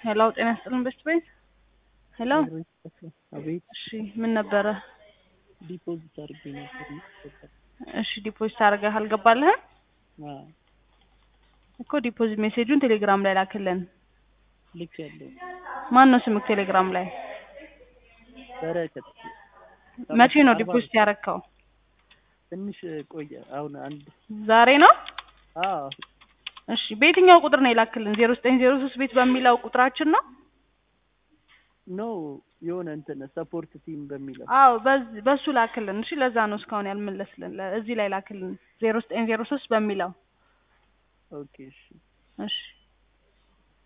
ሄሎ ጤና ይስጥልን በስት ቤት ሄሎ አቤት እሺ ምን ነበረ ዲፖዚት አድርጌ ነበር እሺ ዲፖዚት አድርገህ አልገባልህም እኮ ዲፖዚት ሜሴጁን ቴሌግራም ላይ ላክልን ልክ ያለው ማን ነው ስምክ ቴሌግራም ላይ በረከት መቼ ነው ዲፖዚት ያረከው ትንሽ ቆየ አሁን አንድ ዛሬ ነው አዎ እሺ በየትኛው ቁጥር ነው የላክልን ዜሮ ዘጠኝ ዜሮ ሶስት ቤት በሚለው ቁጥራችን ነው ኖ የሆነ እንትን ሰፖርት ቲም በሚለው አዎ በዝ- በሱ ላክልን እሺ ለዛ ነው እስካሁን ያልመለስልን ለ- እዚህ ላይ ላክልን ዜሮ ዘጠኝ ዜሮ ሶስት በሚለው ኦኬ እሺ እሺ